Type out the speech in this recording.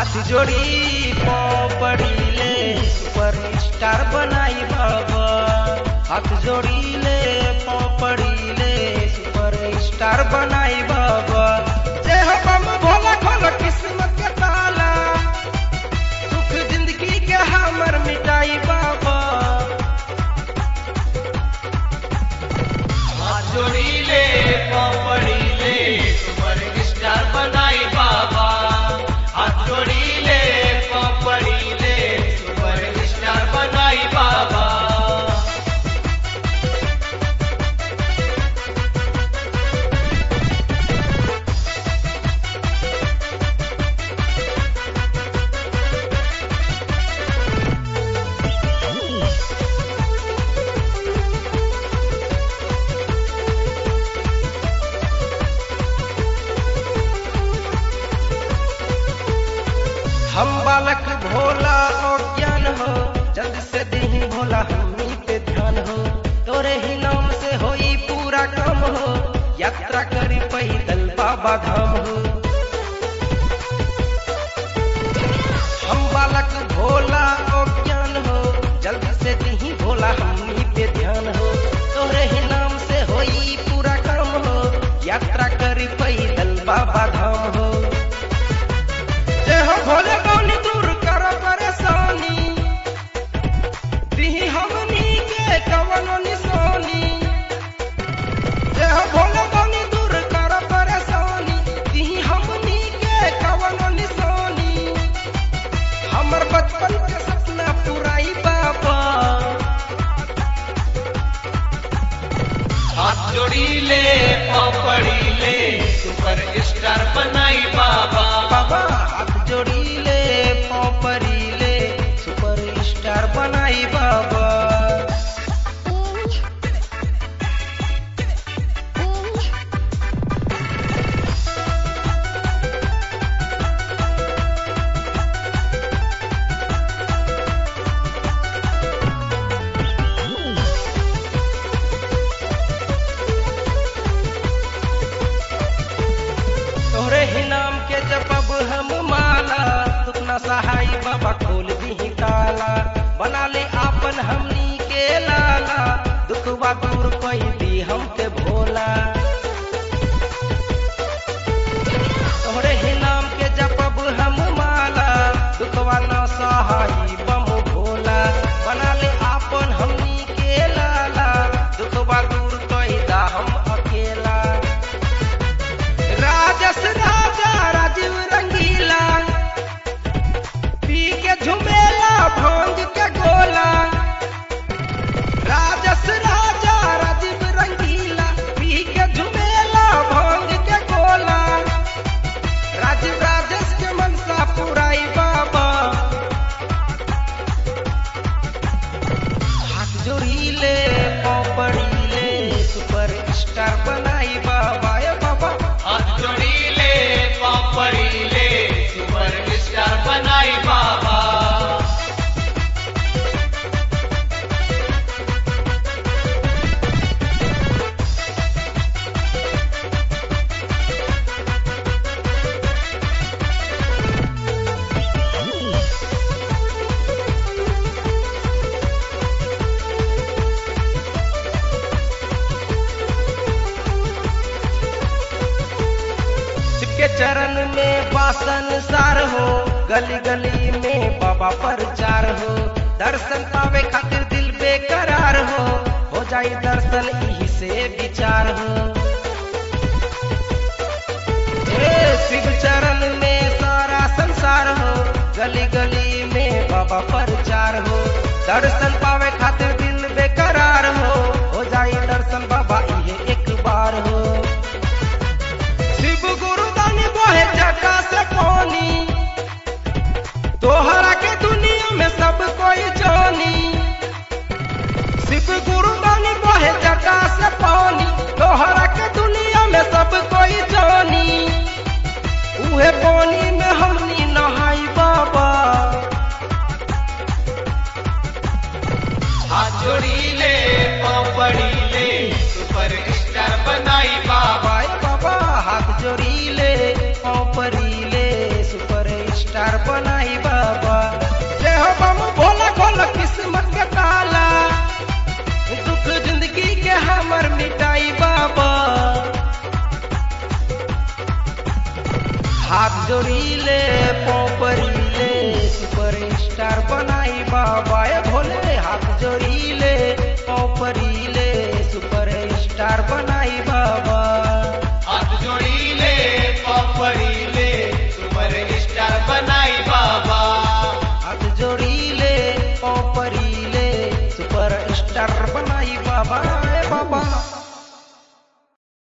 हाथ जोड़ी पड़ी ले सुपर स्टार बनाई बाबा हाथ जोड़ी ले पड़ी ले सुपर स्टार बनाई बाबा जय हो बम भोला खोलो किस्मत के ताला सुख जिंदगी के हमर मिटाई बाबा हाथ जोड़ी ले पड़ी ले सुपर स्टार बनाई बाबा हाथ जोड़ी ले पड़ी ले सुपर स्टार बनाई बाबा हम बालक भोला और ज्ञान हो जल्द से दही भोला हमनी पे ध्यान हो तोरे ही नाम से होई पूरा काम हो यात्रा करी पैदल बाबा धाम हो हम बालक भोला और ज्ञान हो जल्द से दही भोला हमनी पे ध्यान हो तोरे ही नाम से होई पूरा काम हो यात्रा करी पैदल बाबा धाम हो जय हो भोले कौनी दूर कर परेशानी दिही हमनी के कवनो निशानी जय हो भोले कौनी दूर कर परेशानी दिही हमनी के कवनो निशानी हमर बचपन के सपना पुराई बाबा हाथ जोड़ी ले पड़ी ले सुपर स्टार बनाई बाबा बाबा हाथ जोड़ी ले परी ले सुपर स्टार बनाई बाबा तोहरे ही नाम के जपब हम माला तुकना सहाय बाबा खोल दी ताला बना ले आपन हमनी के लाला दुखवा दूर कोई दी हमके भोला तोहरे ही नाम के जपब हम माला दुखवा ना सहाय बम भोला बना ले आपन हमनी के लाला दुखवा दूर कोई दा हम अकेला राजस राजा राजीव रंगीला पी के झुमेला भांग के गोला राजस राजा राजीव रंगीला पी के झुमेला भांग के गोला राजीव राजेश के मनसा पुराई बाबा हाथ जोड़ी ले पड़ी ले सुपर स्टार बनाई बाबा ए बाबा हाथ जोड़ी ले पड़ी ले सुपर स्टार बनाई बाबा के चरण में बासन सार हो गली गली में बाबा प्रचार हो दर्शन पावे खातिर दिल बेकरार हो हो जाई दर्शन यही से विचार हो हे शिव चरण में सारा संसार हो गली गली में बाबा प्रचार हो दर्शन पावे खातिर दिल बेकरार हो हो जाई दर्शन बाबा ये एक बार हो शिव गुरु दानी बहे जटा से पानी तोहरा के दुनिया में सब कोई जानी शिव गुरु दानी बहे जटा से पानी तोहरा के दुनिया में सब कोई जानी उहे पानी में हमनी नहाई बाबा हाथ जोड़ी ले पड़ी ले सुपर स्टार बनाई बाबा बाबा बाबा हाथ जोड़ी ले पाँव परी ले सुपर स्टार बनाई बाबा जय हो बम भोला खोल किस्मत के ताला दुख जिंदगी के हमर मिटाई बाबा हाथ जोड़ीले पोपरीले सुपर स्टार बनाई बाबा ए भोले हाथ जोड़ीले पोपरीले सुपर स्टार बनाई बाबा हाथ जोड़ीले पपड़ीले सुपर स्टार बनाई बाबा हाथ जोड़ीले पोपरीले सुपर स्टार बनाई बाबा ए बाबा